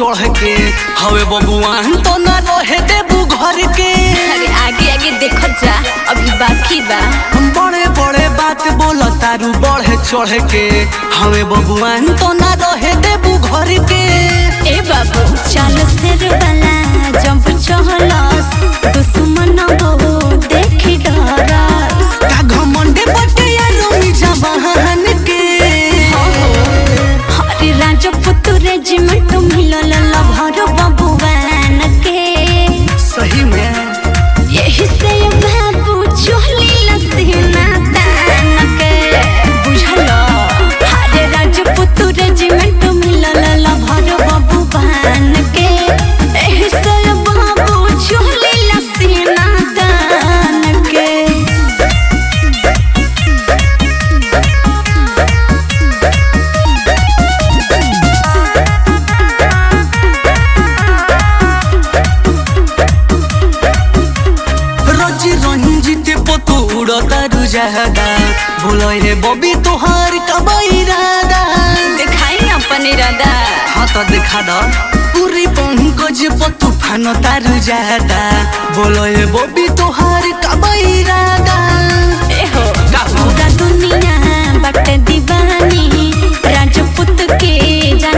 चढ़ के हवे बबुआन तो ना रहे देबू घर के अरे आगे आगे देखो जा अभी बाकी बा हम बड़े बड़े बात बोल तारू बढ़े चढ़ के हवे बबुआन तो ना रहे देबू घर के ए बाबू चल सिर वाला जंप चहलस दुश्मन हो देखी डरस का घमंडे बटे यारो मिजा बहन के हरे राजपूत रेजिमेंट मिलल लभर बबुआन के सही में यही से बाबू चोली लसीना तान के बुझल हरे राजपूत रेजिमेंट मिलल लभर बबुआन के यही से बाबू चोली लसीना तान के रजी रंजित पतुड़ तारू जहदा बोलो हे बबी तोहार कबई रादा दिखाई अपन इरादा हाँ तो दिखा दो पूरी पंकज तूफान तारू जहदा बोलो हे बबी तोहार कबई रादा एहो का हो? पूरा दुनिया बट दीवानी राजपूत के जान